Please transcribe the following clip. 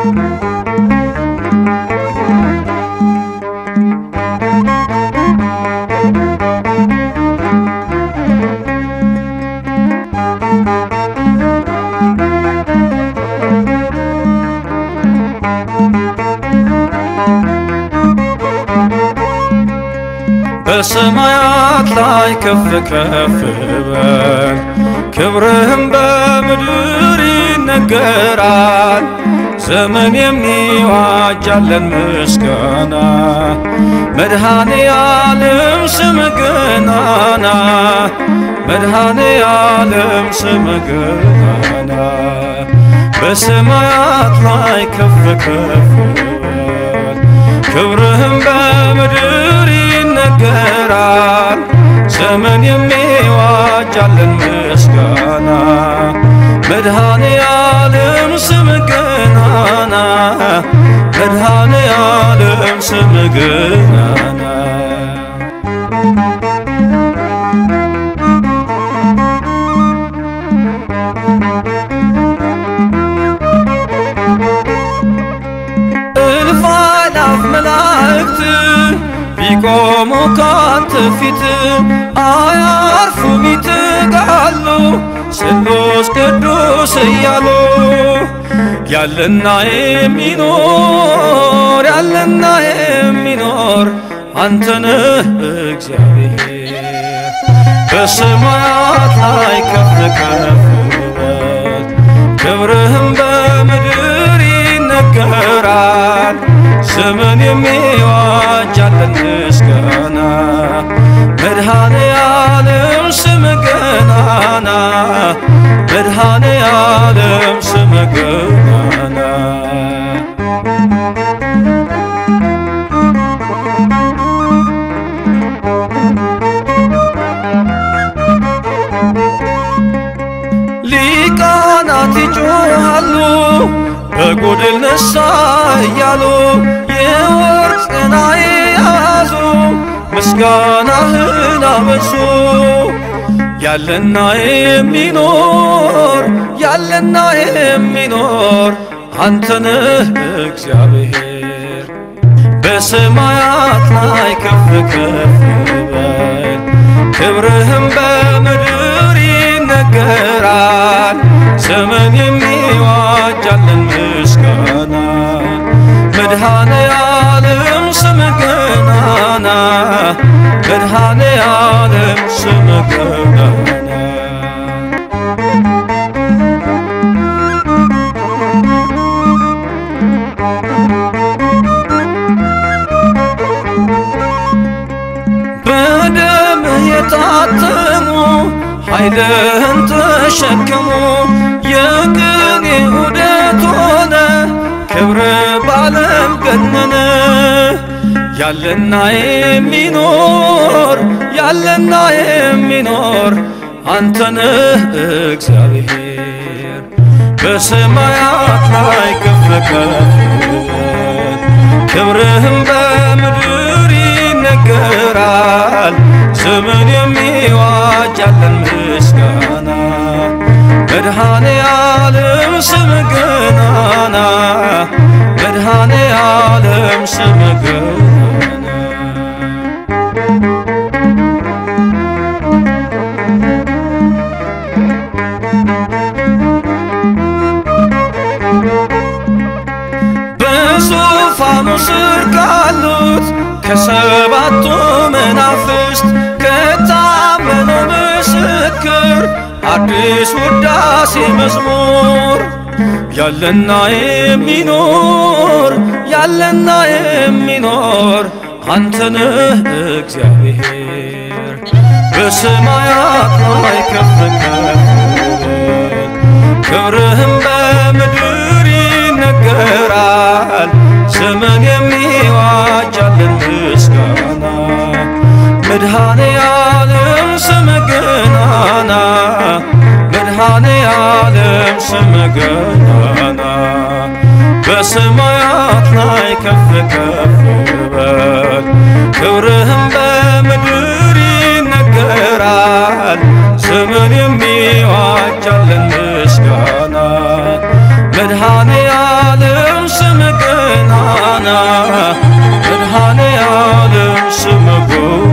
በሰማያት ላይ ከፍ ከፍ በል ክብርህም በምድር ይነገራል። ዘመን የሚዋጃለን ምስጋና መድኃኔ ዓለም ስም ገናና መድኃኔ ዓለም ስም ገናና በሰማያት ላይ ከፍ ከፍ በል ክብርህም በምድር ይነገራል። ዘመን የሚዋጃለን ምስጋና መድኃኔ ዓለም ስም ገናና መድኃኔ ዓለም ስም ገናና እልፍ አእላፍ መላእክት ቢቆሙ ካንተ ፊት አያርፉም ይትጋሉ ስሉስ ቅዱስ እያሉ ያለና የሚኖር ያለና የሚኖር አንተነህ እግዚአብሔር በሰማያት ላይ ከፍ ከፍ በል ክብርህም በምድር ይነገራል። ዘመን የሚዋጃለን ምስጋና መድኃኔ ዓለም ስም ገናና መድኃኔ ዓለም ስም ገናና ሊቃናት ይጮሃሉ በጎድል ነሳ እያሉ የወርቅ ጽና የያዙ ምስጋናህን አበዙ ያለና የሚኖር ያለና የሚኖር አንተነህ እግዚአብሔር በሰማያት ላይ ከፍ ከፍ በል ክብርህም በምድር ይነገራል። ዘመን የሚዋጃለን ምስጋና መድኃኔ ዓለም ስም ገናና መድኃኔ ዓለም ስም ገናና በደምህ የታተሙ ኃይልህን ተሸከሙ የቅኔ ዑደት ሆነ ክብር ባለም ገነነ ያለና የሚኖር ያለና የሚኖር አንተነህ እግዚአብሔር በሰማያት ላይ ከፍ ከፍ በል ክብርህም በምድር ይነገራል። ዘመን የሚዋጃለን ምስጋና መድኃኔ ዓለም ስም ገናና መድኃኔ ዓለም ስም ገናና በዙፋኑ ስር ካሉት ከሰባቱ መናፍስት ከታመነው ምስክር አዲስ ውዳሴ መዝሙር ያለና የሚኖር ያለና የሚኖር አንተነህ እግዚአብሔር በሰማያት ላይ ከፍ ከፍ በል ክብርህም በምድር ይነገራል። ዘመን የሚዋጃለን ምስጋና መድኃኔ ዓለም ስም ገናና መድኃኔ ዓለም ስም ገናና በሰማያት ላይ ከፍ ከፍ በል ክብርህም በምድር ይነገራል። ዘመን የሚዋጃለን ምስጋና መድኃኔ ዓለም ገናና መድኃኔ ዓለም ስም